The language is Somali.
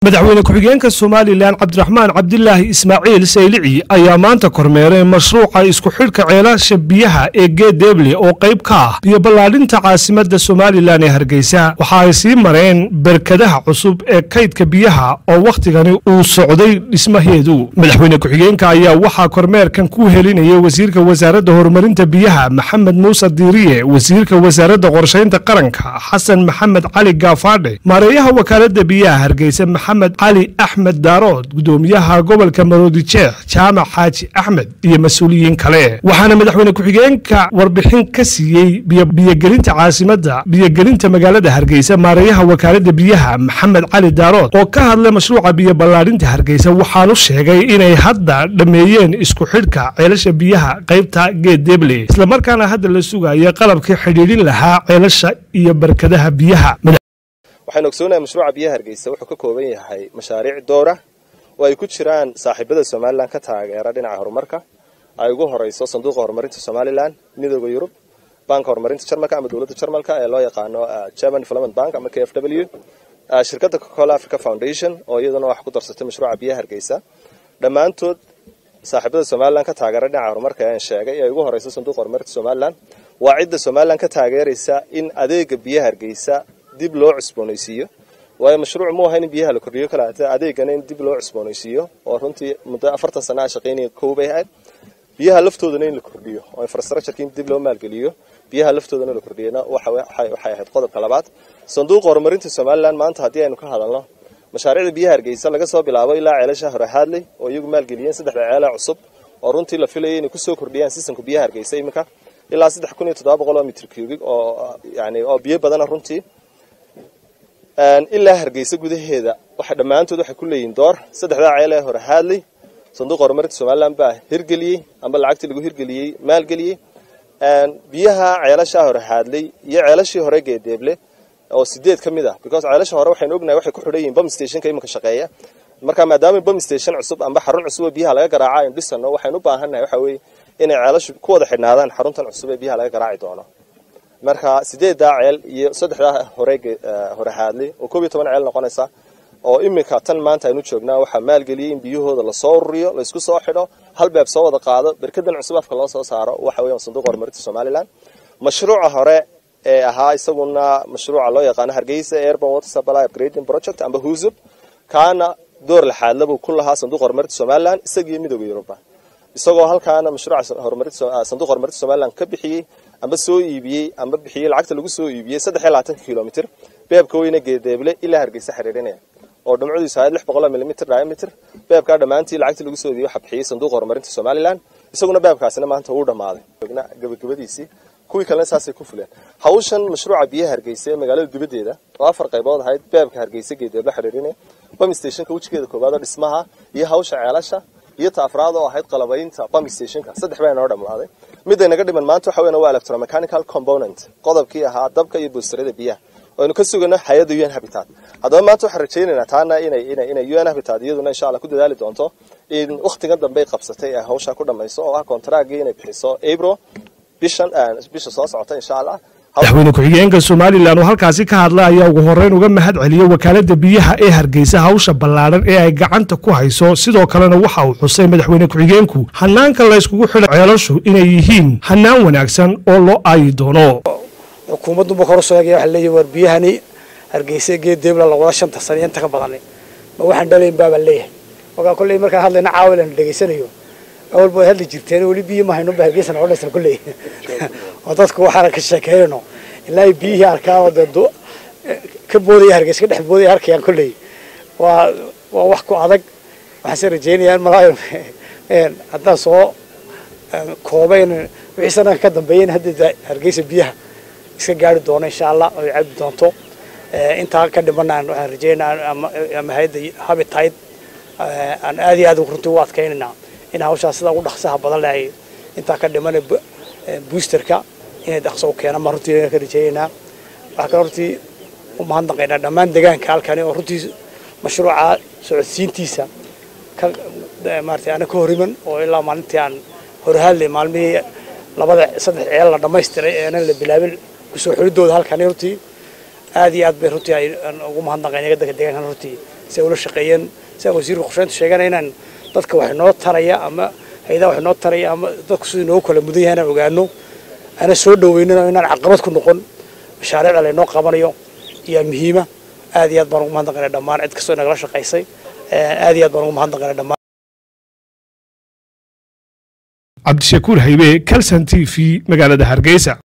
madaxweyne ku-xigeenka somalilan cabdiraxmaan cabdilaahi ismaaciil saylici ayaa maanta kormeeray mashruuca isku xidhka ceelasha biyaha ee geedeeble oo qayb ka ah biyo ballaadhinta caasimadda somalilan ee hargeysa waxa ay sii mareen berkadaha cusub ee kaydka biyaha oo wakhtigani uu socday dhismaheedu madaxweyne ku-xigeenka ayaa waxaa kormeerkan ku helinayay wasiirka wasaaradda horumarinta biyaha maxamed muuse diiriye wasiirka wasaaradda qorshaynta qaranka xasan maxamed cali gaafaadhe maareeyaha wakaaladda biyaha hargeysa maxamed cali axmed daarood gudoomiyaha gobolka maroodi jeex jaamac xaaji axmed iyo mas-uuliyiin kale waxaana madaxweyne ku-xigeenka warbixin ka siiyey biyogelinta caasimadda biyogelinta magaalada hargeysa maareeyaha wakaaladda biyaha maxamed cali daarood oo ka hadlay mashruuca biyo ballaadhinta hargeysa waxaanu sheegay inay hadda dhammeeyeen isku xidhka ceelasha biyaha qaybta geedeeble islamarkaana hadda la sugayo qalabkii xidhiidhin lahaa ceelasha iyo barkadaha biyaha waxaynu ogsoonahay mashruuca biyaha hargeysa wuxuu ka kooban yahay mashaariic dowra oo ay ku jiraan saaxiibada somalilan ka taageera dhinaca horumarka ay ugu horeyso sanduuqa horumarinta somalilan midooda yurub banka horumarinta jarmalka ama dowladda jarmalka ee loo yaqaano german development bank ama k f w shirkadda cocacola africa foundation oo iyaduna wax ku darsatay mashruuca biyaha hargeysa dhammaantood saaxiibada somalilan ka taageera dhinaca horumarka aan sheegay ee ugu horeyso sanduuqa horumarinta somalilan waa cidda somalilan ka taageeraysa in adeega biyaha hargeysa dib loo cusboonaysiiyo waayo mashruuc mu ahayn in biyaha la kordhiyo kalaate adeegana in dib loo cusboonaysiiyo oo runtii muddo afartan sana a shaqaynaya kow bay ahayd biyaha laftoodana in la kordhiyo oo infrastructureki in dib loo maalgeliyo biyaha laftoodana la kordhiyana waxay ahayd qodobka labaad sanduuqa horumarinta somalilan maanta haddii aynu ka hadalno mashaariicda biyaha hargeysa laga soo bilaabo ilaa ceelasha hore haadley oo iyagu maalgeliyeen saddexda ceela cusub oo runtii la filayay inay kusoo kordhiyaan sistamka biyaha hargeysa iminka ilaa saddex kun iyo toddoba boqol oo mitr cubig oo yani oo biyo badana runtii ilaa hargeysa gudaheeda waxa dhammaantood waxay ku leeyihiin door saddexdaa ceel ee hore haadley sanduuqa horumarinta somalilan baa hirgeliyey amba lacagtii lagu hirgeliyey maalgeliyey biyaha ceelashaa hore haadley iyo ceelashii hore geedeeble oo sideed ka mid ah because ceelasha hore waxaynu ognahay waxay ku xidhan yihiin bom stationka iminka shaqeeya marka maadaama bom station cusub amba xarun cusub oo biyaha laga garaaca aynu dhisano waxaynu u baahannahay waxa weeye inay ceelashu ku wada xidhnaadaan xaruntan cusub ee biyaha laga garaaci doono marka sideeddaa ceel iyo saddexdaa hore hore haadley oo koob iyo toban ceel noqonaysa oo iminka tan maanta aynu joognaa waxaa maalgeliyey in biyahooda lasoo ururiyo laysku soo xidho hal beeb soo wada qaado berkadan cusub afka loo soo saaro waxa weeyaan sanduuqa horumarinta somalilan mashruuca hore ee ahaa isaguna mashruuca loo yaqaano hargeysa airborne water supply upgrading project amba husub kaana door laxaadla buu ku lahaa sanduuqa horumarinta somalilan isagiyo midooda yuruba isagoo halkaana mashruuca sanduuqa horumarinta somalilan ka bixiyey amba soo iibiyey amba bixiyey lacagta lagu soo iibiyey saddex iyo labaatanka kilomitr beebka weyne geedeeble ilaa hargeysa xiriirinaya oo dhamcadiisu ahayd lix boqol milimitr diamitr beebkaa dhammaantii lacagtii lagu soo iibiyey waxaa bixiyey sanduuqa horumarinta somalilan isaguna beebkaasina maanta uu dhammaaday gabagabadiisii kuwii kalena saasay ku fuleen hawshan mashruuca biyaha hargeysa ee magaalada dibaddeeda oo afar qaybood ahayd beebka hargeysa geedeeble xiriirinaya bam stationka wejigeeda koowaad oo dhismaha iyo hawsha ceelasha iyo ta afraad oo ahayd qalabaynta bam stationka saddex baa inoo dhammaaday midday naga dhiman maanta waxa weyn waa electromechanical component qodobkii ahaa dabka iyo boostarada biyaha aynu ka sugano hay-adda un habitat haddaba maanta waxaan rajaynaynaa taana inay inay inay un habitat iyaduna insha allah ku dadaali doonto in wakhtigan dambey qabsatay ee hawsha ku dhamayso oo ah kontraagii inay bixiso abro bishan bisha soo socota insha allah madaxweyne ku-xigeenka somalilan oo halkaasi ka hadlay ayaa ugu horeyn uga mahad celiyey wakaaladda biyaha ee hargeysa hawsha ballaadhan ee ay gacanta ku hayso sidoo kalena waxa uu xusay madaxweyne ku-xigeenku hanaanka layskugu xidho ceelashu inay yihiin hanaan wanaagsan oo loo aayi doono xukuumadduba kor sheegaya waxa leeyahay war biyahani hargeysa geedeebla lawada shanta sano iyo inta ka badanay ma waxaan dhalayn baabaan leeyahay markaa kolley markaan hadlayna caawil aan dhegaysanayo awalba way hadli jirteen weli biyo ma hayno ba hargeysa noqon dhaysan kolley oo dadku waxaana ka sheekeynayno ilaa ay biyihii arkaan oo dee ka boodaya hargeysa ka dhex boodaya arkayaan kolley waa waa wax ku adag waxaan se rajaynayaa in malaayo haddaan soo koobayn wixii sanadka ka dambeeya in hadda hargeysa biyaha iska gaari doono insha allah oo ay cabi doonto intaa ka dhimanaan waxaan rajaynaa ama hay-adda habitayd aan aad iyo aad runtii u adkaynaynaa in hawshaas sida ugu dhaqsaha badan leh ay intaa ka dhimana boosterka inay dhaqso u keenaan baan runtii ka rajaynaynaa waxaa kale runtii u mahadnaqaynaa dhammaan deegaanka halkani oo runtii mashruuca socodsiintiisa ka maaragtay ana ka horiman oo ilaa maalintii aan horhaadlay maalmihii labada saddex ceel la dhammaystiray eena la bilaabin kusoo xulidooda halkani runtii aad iyo aad bay runtii ay ugu mahadnaqayn dadka deegaankan runtii si ay ula shaqeeyeen sidaa wasiirka qorsheyntu sheegana inaan dadka wax inoo taraya ama hay-adaha wax inoo taraya ama dadku sidii inoogu kala mudan yahay inaan ogaano ana soo dhaweynino inaan caqabad ku noqon mashaariicda laynoo qabanayo ayaa muhiima aad iyo aad baan ugu mahadnaqanay dhammaan cid kastoo nagala shaqaysay aad iyo aad baan ugu mahadnaqanay dhammaan cabdishakuur haybe calson t v magaalada hargeysa